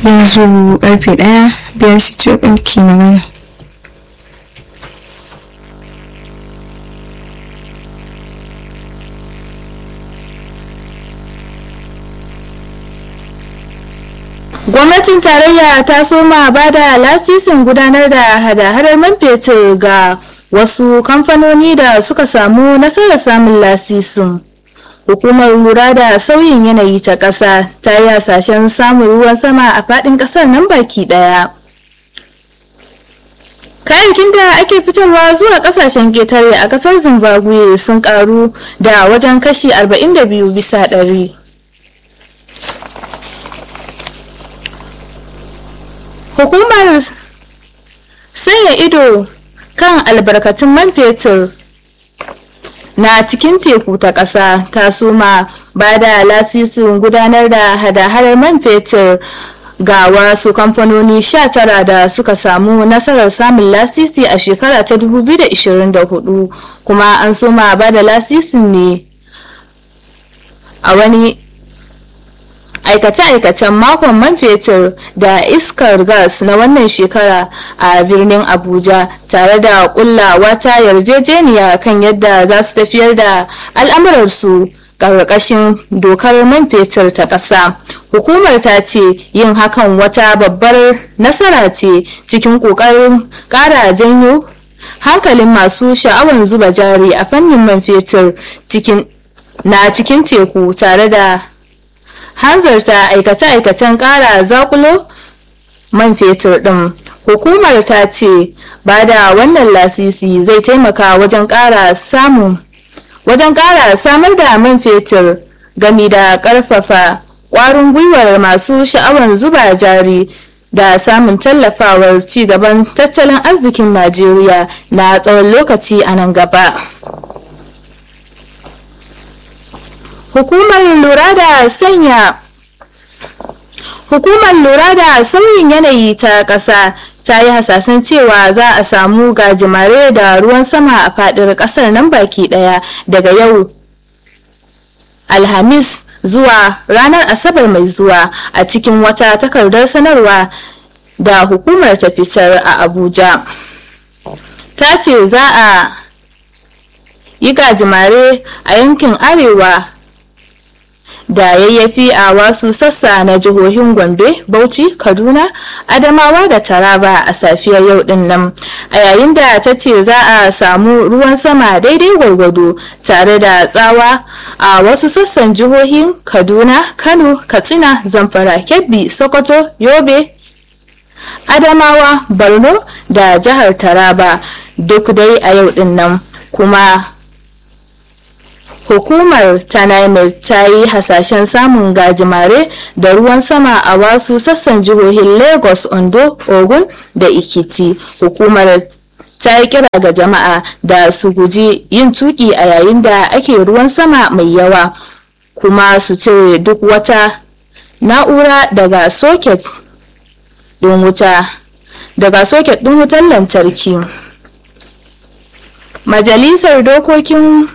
yanzu karfe ɗaya biyar su ke magana gwamnatin tarayya ta soma ba da lasisin gudanar da hada-hadar man fetur ga wasu kamfanoni da suka samu nasarar samun lasisin hukumar lura da sauyin yanayi ta ƙasa ta yi hasashen samun ruwan sama a faɗin ƙasar nan baki ɗaya kayayyakin da ake fitarwa zuwa ƙasashen ƙetare a ƙasar zimbabwe sun ƙaru da wajen kashi 42 bisa ɗari. hukumar sanya ido kan albarkatun man fetur na cikin teku ta ƙasa ta suma ba da lasisin gudanar da hada-hadar man fetur ga wasu kamfanoni 19 da suka samu nasarar samun lasisi a shekara ta 2024 kuma an suma ba da lasisin ne a wani aikace-aikacen makon man fetur da iskar gas na wannan shekara a birnin abuja tare da kulla wata yarjejeniya kan yadda za su tafiyar da al'amurarsu ƙarƙashin dokar man fetur ta ƙasa hukumar ta ce yin hakan wata babbar nasara ce cikin ƙoƙarin ƙara janyo hankalin masu sha'awar zuba jari a fannin man fetur na cikin teku tare da hanzarta aikace-aikacen kara zakulo man fetur din hukumar ta ce ba da wannan lasisi zai taimaka wajen kara samun wajen kara samar da man fetur gami da karfafa kwarin gwiwar masu sha'awar zuba jari da samun tallafawar cigaban tattalin arzikin najeriya na tsawon lokaci a nan gaba hukumar lura da sanya hukumar lura da sauyin yanayi ta ƙasa ta yi hasasan cewa za a samu gajimare da ruwan sama a faɗin ƙasar nan baki ɗaya daga yau alhamis zuwa ranar asabar mai zuwa a cikin wata takardar sanarwa da hukumar ta fitar a abuja ta ce za a yi gajimare a yankin arewa da yayyafi a wasu sassa na jihohin gombe bauchi kaduna adamawa da taraba a safiyar yau din nan a yayin da ta ce za a samu ruwan sama daidai gwargwado tare da tsawa a wasu sassan jihohin kaduna kano katsina zamfara kebbi sokoto yobe adamawa borno da jihar taraba duk dai a yau din nan kuma hukumar tanaimel ta yi hasashen samun gajimare da ruwan sama a wasu sassan jihohin lagos ondo ogun da ikiti hukumar ta yi kira ga jama'a da su guji yin tuki a yayin da ake ruwan sama mai yawa kuma su cire duk wata na'ura daga soket din wuta daga soket din wutar lantarki majalisar dokokin